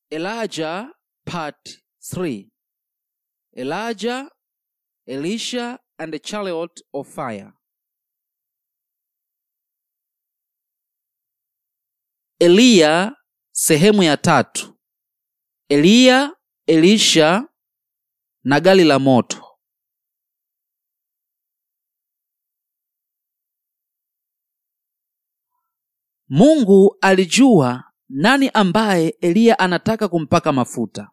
Elijah Part 3 Elijah, Elisha and the Chariot of Fire. Eliya sehemu ya tatu. Eliya, Elisha na gari la moto. Mungu alijua nani ambaye Eliya anataka kumpaka mafuta.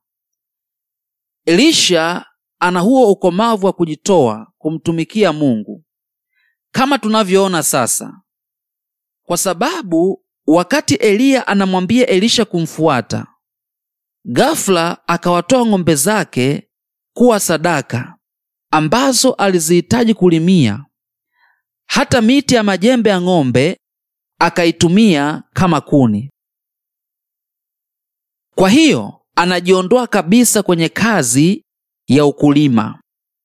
Elisha ana huo ukomavu wa kujitoa kumtumikia Mungu kama tunavyoona sasa, kwa sababu wakati Eliya anamwambia Elisha kumfuata, ghafla akawatoa ng'ombe zake kuwa sadaka ambazo alizihitaji kulimia. Hata miti ya majembe ya ng'ombe akaitumia kama kuni. Kwa hiyo anajiondoa kabisa kwenye kazi ya ukulima.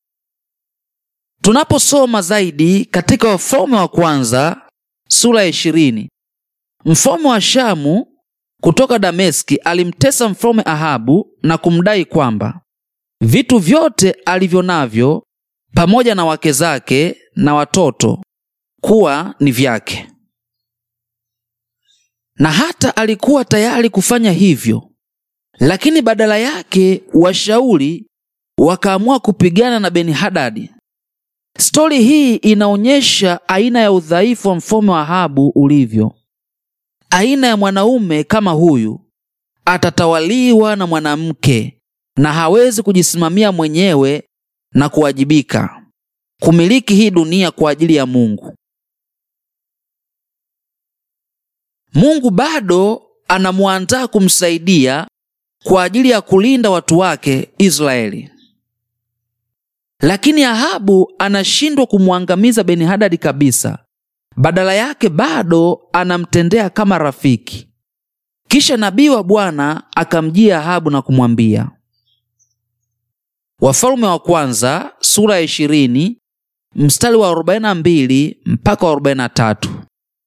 Tunaposoma zaidi katika Wafalme wa Kwanza sura ya ishirini, mfalme wa Shamu kutoka Dameski alimtesa mfalme Ahabu na kumdai kwamba vitu vyote alivyo navyo pamoja na wake zake na watoto kuwa ni vyake, na hata alikuwa tayari kufanya hivyo, lakini badala yake washauri wakaamua kupigana na Beni-Hadadi. Stori hii inaonyesha aina ya udhaifu wa mfalme wa Ahabu ulivyo. Aina ya mwanaume kama huyu atatawaliwa na mwanamke na hawezi kujisimamia mwenyewe na kuwajibika kumiliki hii dunia kwa ajili ya Mungu. Mungu bado anamwandaa kumsaidia kwa ajili ya kulinda watu wake Israeli. Lakini Ahabu anashindwa kumwangamiza Beni-Hadadi kabisa. Badala yake bado anamtendea kama rafiki. Kisha nabii wa Bwana akamjia Ahabu na kumwambia, Wafalme wa Kwanza sura ya ishirini mstari wa 42 mpaka wa 43.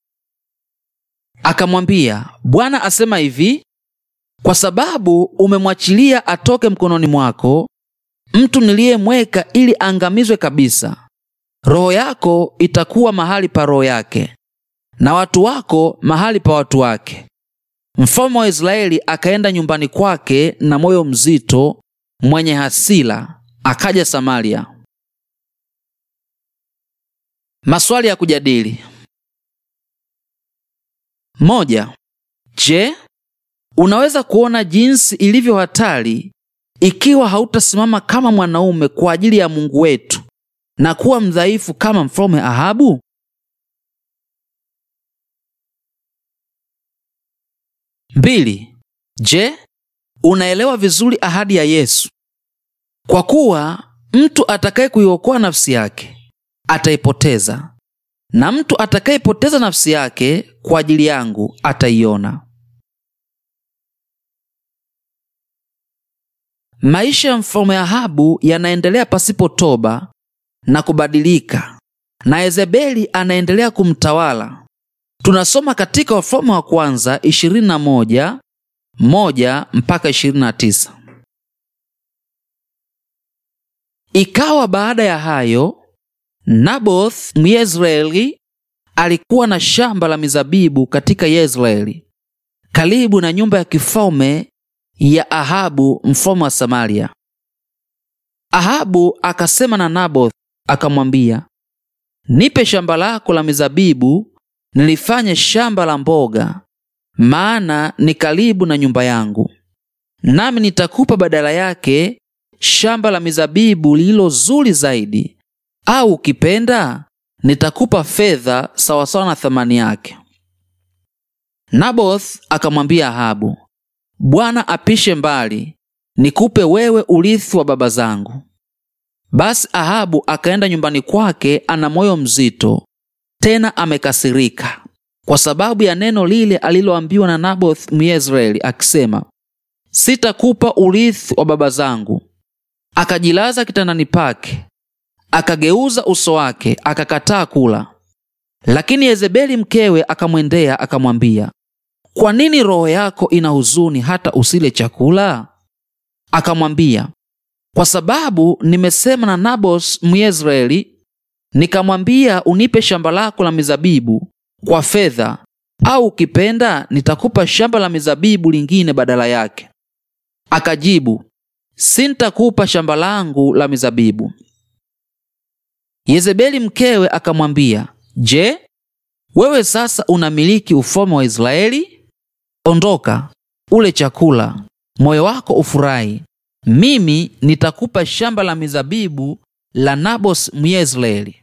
Akamwambia, Bwana asema hivi, kwa sababu umemwachilia atoke mkononi mwako mtu niliyemweka ili aangamizwe kabisa, roho yako itakuwa mahali pa roho yake na watu wako mahali pa watu wake. Mfalme wa Israeli akaenda nyumbani kwake na moyo mzito mwenye hasira, akaja Samaria. Maswali ya kujadili: moja. Je, unaweza kuona jinsi ilivyo hatari ikiwa hautasimama kama mwanaume kwa ajili ya Mungu wetu na kuwa mdhaifu kama mfalme Ahabu? Mbili. Je, unaelewa vizuri ahadi ya Yesu kwa kuwa mtu atakaye kuiokoa nafsi yake ataipoteza, na mtu atakayepoteza nafsi yake kwa ajili yangu ataiona. Maisha ya mfalme Ahabu yanaendelea pasipo toba na kubadilika, na Yezebeli anaendelea kumtawala. Tunasoma katika Wafalme wa Kwanza 21 moja mpaka 29. Ikawa baada ya hayo, Naboth Myezreeli alikuwa na shamba la mizabibu katika Yezreeli, karibu na nyumba ya kifalme ya Ahabu mfalme wa Samaria. Ahabu akasema na Naboth akamwambia, nipe shamba lako la mizabibu nilifanye shamba la mboga, maana ni karibu na nyumba yangu, nami nitakupa badala yake shamba la mizabibu lililo zuri zaidi, au ukipenda nitakupa fedha sawasawa na thamani yake. Naboth akamwambia Ahabu, Bwana apishe mbali, nikupe wewe urithi wa baba zangu. Basi Ahabu akaenda nyumbani kwake ana moyo mzito, tena amekasirika kwa sababu ya neno lile aliloambiwa na Naboth Myezreeli akisema, sitakupa urithi wa baba zangu. Akajilaza kitandani pake, akageuza uso wake, akakataa kula. Lakini Yezebeli mkewe akamwendea akamwambia, kwa nini roho yako ina huzuni hata usile chakula? Akamwambia, kwa sababu nimesema na Nabos Myezreeli, nikamwambia unipe shamba lako la mizabibu kwa fedha, au ukipenda nitakupa shamba la mizabibu lingine badala yake. Akajibu, sintakupa shamba langu la mizabibu. Yezebeli mkewe akamwambia, Je, wewe sasa unamiliki ufalme wa Israeli? Ondoka, ule chakula, moyo wako ufurahi. Mimi nitakupa shamba la mizabibu la Nabos Myezreeli.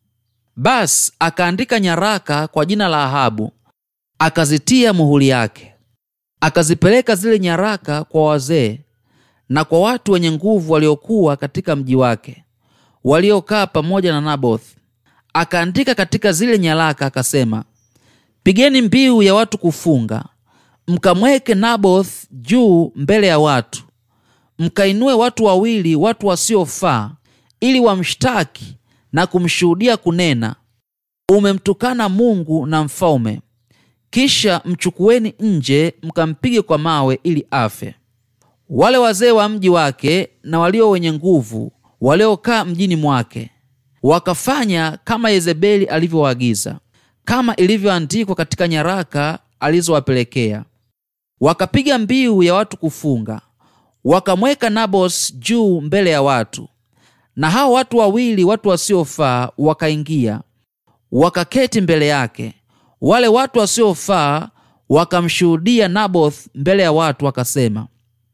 Basi akaandika nyaraka kwa jina la Ahabu, akazitia muhuri yake. Akazipeleka zile nyaraka kwa wazee na kwa watu wenye nguvu waliokuwa katika mji wake, waliokaa pamoja na Naboth. Akaandika katika zile nyaraka akasema, pigeni mbiu ya watu kufunga, mkamweke Naboth juu mbele ya watu, mkainue watu wawili, watu wasiofaa, ili wamshtaki na kumshuhudia kunena, umemtukana Mungu na mfalme. Kisha mchukueni nje, mkampige kwa mawe ili afe. Wale wazee wa mji wake na walio wenye nguvu waliokaa mjini mwake wakafanya kama Yezebeli alivyoagiza, kama ilivyoandikwa katika nyaraka alizowapelekea. Wakapiga mbiu ya watu kufunga, wakamweka Nabos juu mbele ya watu, na hao watu wawili, watu wasiofaa, wakaingia wakaketi mbele yake. Wale watu wasiofaa wakamshuhudia Naboth mbele ya watu, wakasema,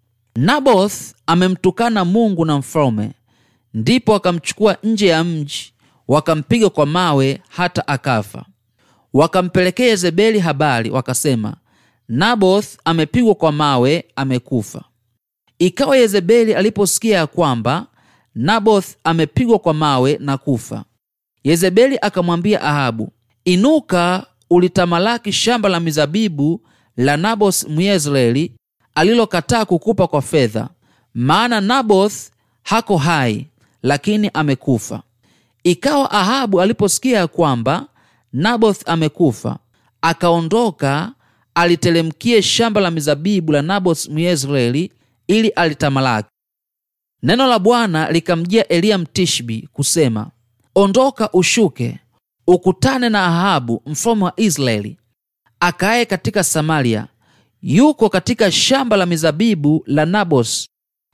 Naboth amemtukana Mungu na mfalme. Ndipo wakamchukua nje ya mji, wakampiga kwa mawe hata akafa. Wakampelekea Yezebeli habari, wakasema, Naboth amepigwa kwa mawe, amekufa. Ikawa Yezebeli aliposikia ya kwamba Naboth amepigwa kwa mawe na kufa, Yezebeli akamwambia Ahabu, inuka, ulitamalaki shamba la mizabibu la Naboth Myezreeli alilokataa kukupa kwa fedha, maana Naboth hako hai, lakini amekufa. Ikawa Ahabu aliposikia ya kwamba Naboth amekufa, akaondoka alitelemkie shamba la mizabibu la Naboth Myezreeli ili alitamalaki. Neno la Bwana likamjia Eliya Mtishbi kusema, ondoka ushuke ukutane na Ahabu mfalme wa Israeli akaye katika Samaria, yuko katika shamba la mizabibu la Nabos,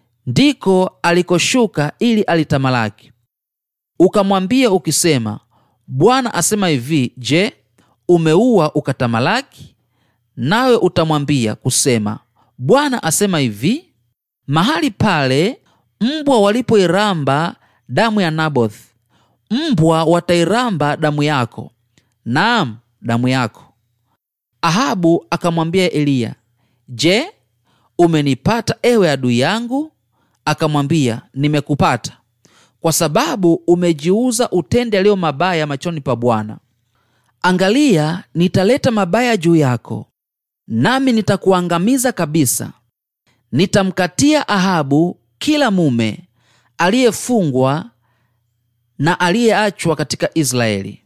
ndiko alikoshuka ili alitamalaki. Ukamwambia ukisema, Bwana asema hivi, je, umeua ukatamalaki? Nawe utamwambia kusema, Bwana asema hivi, mahali pale mbwa walipoiramba damu ya Naboth, mbwa watairamba damu yako, naam, damu yako. Ahabu akamwambia Eliya, Je, umenipata ewe adui yangu? Akamwambia, nimekupata kwa sababu umejiuza utende yaliyo mabaya machoni pa Bwana. Angalia, nitaleta mabaya juu yako, nami nitakuangamiza kabisa. Nitamkatia Ahabu kila mume aliyefungwa na aliyeachwa katika Israeli.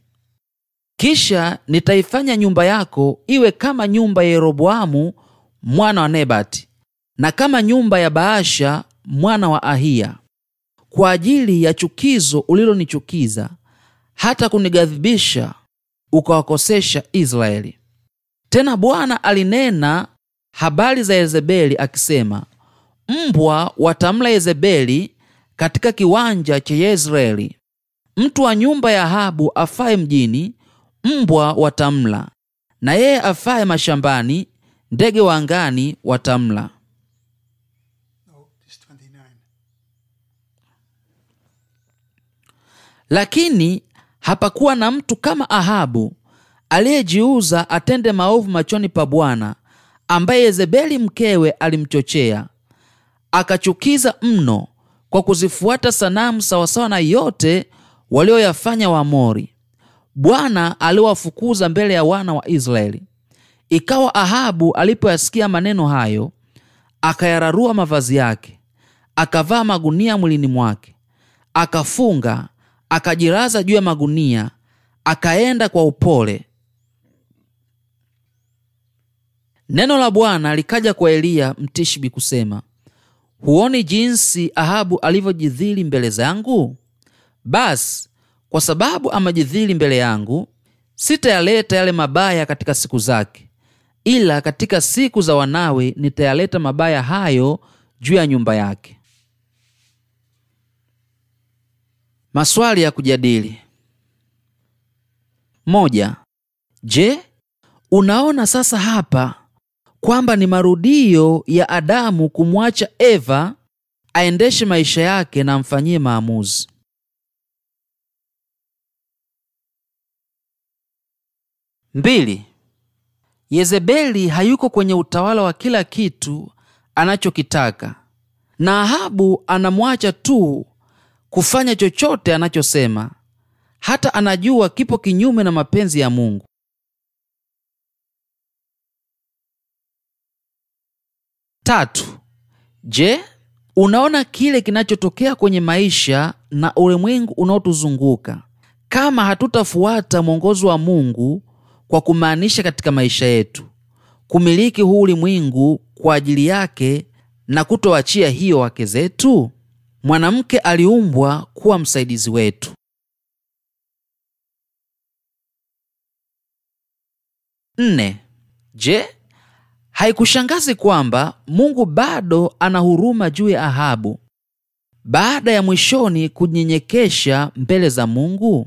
Kisha nitaifanya nyumba yako iwe kama nyumba ya Yeroboamu mwana wa Nebati na kama nyumba ya Baasha mwana wa Ahiya, kwa ajili ya chukizo ulilonichukiza hata kunighadhibisha ukawakosesha Israeli. Tena Bwana alinena habari za Yezebeli akisema, mbwa watamla Yezebeli katika kiwanja cha Yezreeli. Mtu wa nyumba ya Ahabu afaye mjini, mbwa watamla, na yeye afaye mashambani, ndege wa angani watamla. No, it's 29. Lakini hapakuwa na mtu kama Ahabu aliyejiuza atende maovu machoni pa Bwana, ambaye Yezebeli mkewe alimchochea akachukiza mno kwa kuzifuata sanamu sawasawa na yote walioyafanya Waamori. Bwana aliwafukuza mbele ya wana wa Israeli. Ikawa Ahabu alipoyasikia maneno hayo, akayararua mavazi yake, akavaa magunia mwilini mwake, akafunga, akajiraza juu ya magunia, akaenda kwa upole. neno la bwana likaja kwa eliya mtishbi kusema huoni jinsi ahabu alivyojidhili mbele zangu basi kwa sababu amejidhili mbele yangu sitayaleta yale mabaya katika siku zake ila katika siku za wanawe nitayaleta mabaya hayo juu ya nyumba yake maswali ya kujadili moja je unaona sasa hapa kwamba ni marudio ya adamu kumwacha eva aendeshe maisha yake na amfanyie maamuzi mbili yezebeli hayuko kwenye utawala wa kila kitu anachokitaka na ahabu anamwacha tu kufanya chochote anachosema hata anajua kipo kinyume na mapenzi ya mungu tatu je unaona kile kinachotokea kwenye maisha na ulimwengu unaotuzunguka kama hatutafuata mwongozo wa mungu kwa kumaanisha katika maisha yetu kumiliki huu ulimwengu kwa ajili yake na kutoachia hiyo wake zetu mwanamke aliumbwa kuwa msaidizi wetu nne je haikushangazi kwamba mungu bado ana huruma juu ya ahabu baada ya mwishoni kunyenyekesha mbele za mungu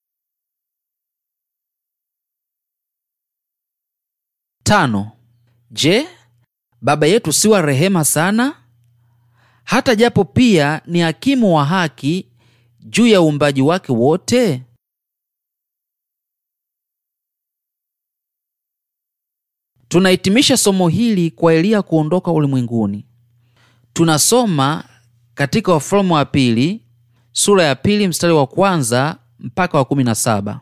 tano je baba yetu si wa rehema sana hata japo pia ni hakimu wa haki juu ya uumbaji wake wote tunahitimisha somo hili kwa eliya kuondoka ulimwenguni tunasoma katika wafalme wa pili sura ya pili mstari wa kwanza mpaka wa kumi na saba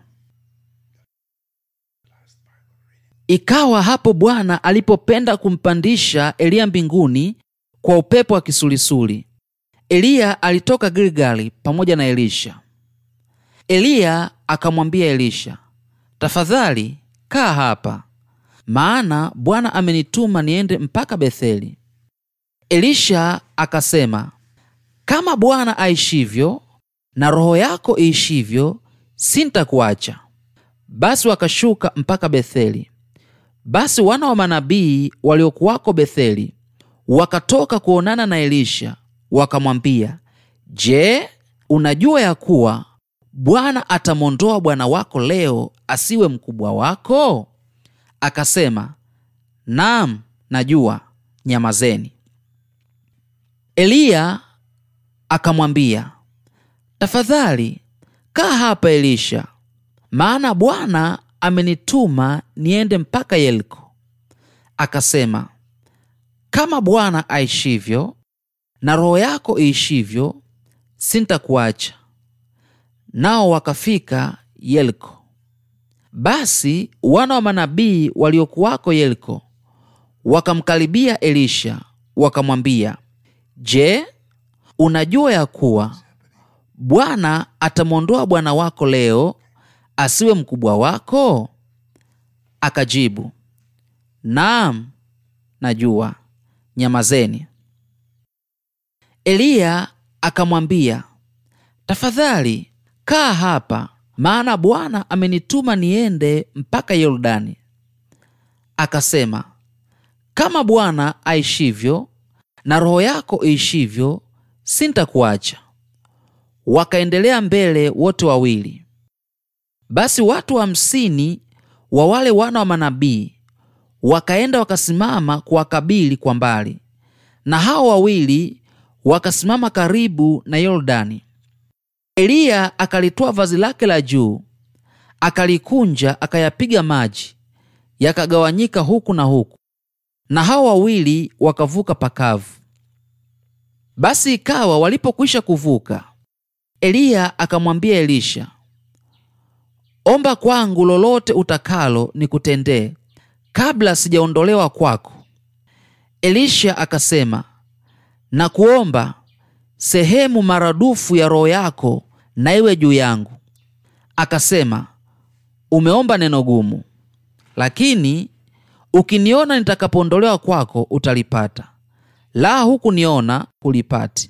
ikawa hapo bwana alipopenda kumpandisha eliya mbinguni kwa upepo wa kisulisuli eliya alitoka gilgali pamoja na elisha eliya akamwambia elisha tafadhali kaa hapa maana bwana amenituma niende mpaka betheli elisha akasema kama bwana aishivyo na roho yako iishivyo sintakuacha basi wakashuka mpaka betheli basi wana wa manabii waliokuwako betheli wakatoka kuonana na elisha wakamwambia je unajua ya kuwa bwana atamwondoa bwana wako leo asiwe mkubwa wako akasema naam najua nyamazeni eliya akamwambia tafadhali kaa hapa elisha maana bwana amenituma niende mpaka yeriko akasema kama bwana aishivyo na roho yako iishivyo sintakuacha nao wakafika yeriko basi wana wa manabii waliokuwako yeriko wakamkaribia elisha wakamwambia je unajua ya kuwa bwana atamwondoa bwana wako leo asiwe mkubwa wako akajibu naam najua nyamazeni eliya akamwambia tafadhali kaa hapa maana bwana amenituma niende mpaka yordani akasema kama bwana aishivyo na roho yako iishivyo sintakuacha wakaendelea mbele wote wawili basi watu hamsini wa wale wana wa manabii wakaenda wakasimama kuwakabili kwa mbali na hao wawili wakasimama karibu na yordani eliya akalitoa vazi lake la juu akalikunja akayapiga maji yakagawanyika huku na huku na hao wawili wakavuka pakavu basi ikawa walipokwisha kuvuka eliya akamwambia elisha omba kwangu lolote utakalo nikutendee kabla sijaondolewa kwako elisha akasema na kuomba sehemu maradufu ya roho yako na iwe juu yangu akasema umeomba neno gumu lakini ukiniona nitakapoondolewa kwako utalipata, la hukuniona hulipati.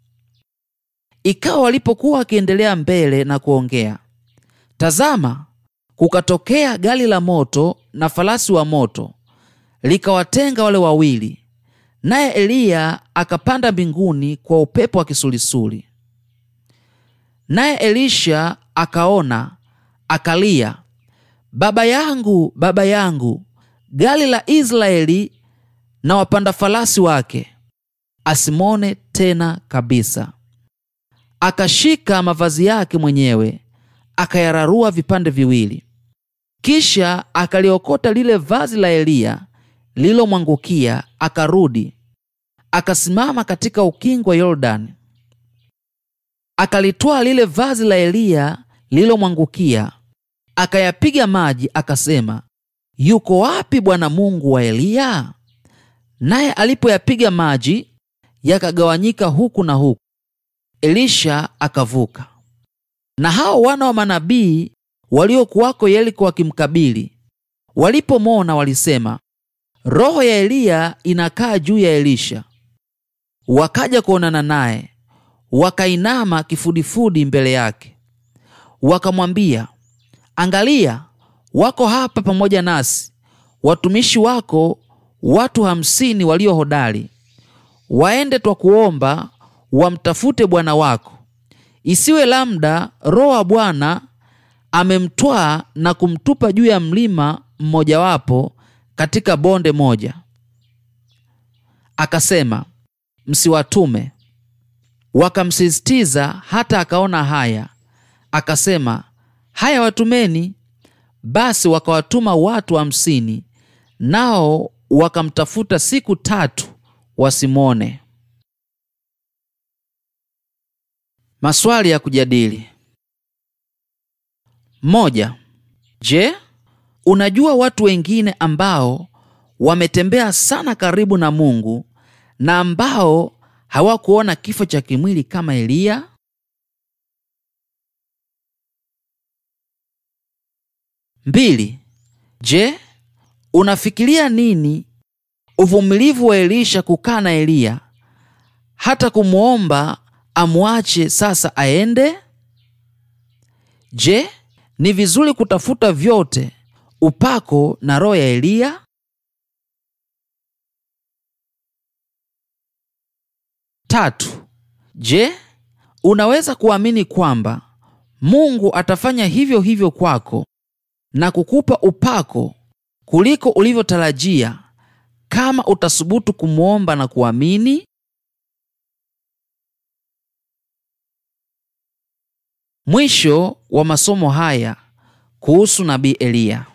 Ikawa walipokuwa wakiendelea mbele na kuongea, tazama, kukatokea gari la moto na farasi wa moto, likawatenga wale wawili, naye Eliya akapanda mbinguni kwa upepo wa kisulisuli. Naye Elisha akaona, akalia, baba yangu, baba yangu, gari la Israeli na wapanda farasi wake, asimwone tena kabisa. Akashika mavazi yake mwenyewe akayararua vipande viwili, kisha akaliokota lile vazi la Eliya lililomwangukia, akarudi akasimama katika ukingo wa Yordani, akalitwaa lile vazi la Eliya lililomwangukia, akayapiga maji, akasema, yuko wapi Bwana Mungu wa Eliya? Naye alipoyapiga maji yakagawanyika huku na huku, Elisha akavuka. Na hao wana wa manabii waliokuwako Yeriko wakimkabili, walipomwona walisema, roho ya Eliya inakaa juu ya Elisha. Wakaja kuonana naye, wakainama kifudifudi mbele yake, wakamwambia, angalia, wako hapa pamoja nasi watumishi wako watu hamsini walio hodari. Waende twakuomba wamtafute bwana wako, isiwe labda roho wa Bwana amemtwaa na kumtupa juu ya mlima mmojawapo katika bonde moja. Akasema, msiwatume. Wakamsisitiza hata akaona haya, akasema, haya, watumeni. Basi wakawatuma watu hamsini, nao wakamtafuta siku tatu wasimwone. Maswali ya kujadili: moja. Je, unajua watu wengine ambao wametembea sana karibu na Mungu na ambao hawakuona kifo cha kimwili kama Eliya? Mbili. Je, unafikiria nini uvumilivu wa Elisha kukaa na Eliya hata kumwomba amwache sasa aende? Je, ni vizuri kutafuta vyote upako na roho ya Eliya? Tatu. Je, unaweza kuamini kwamba Mungu atafanya hivyo hivyo kwako na kukupa upako kuliko ulivyotarajia kama utasubutu kumwomba na kuamini? Mwisho wa masomo haya kuhusu nabii Eliya.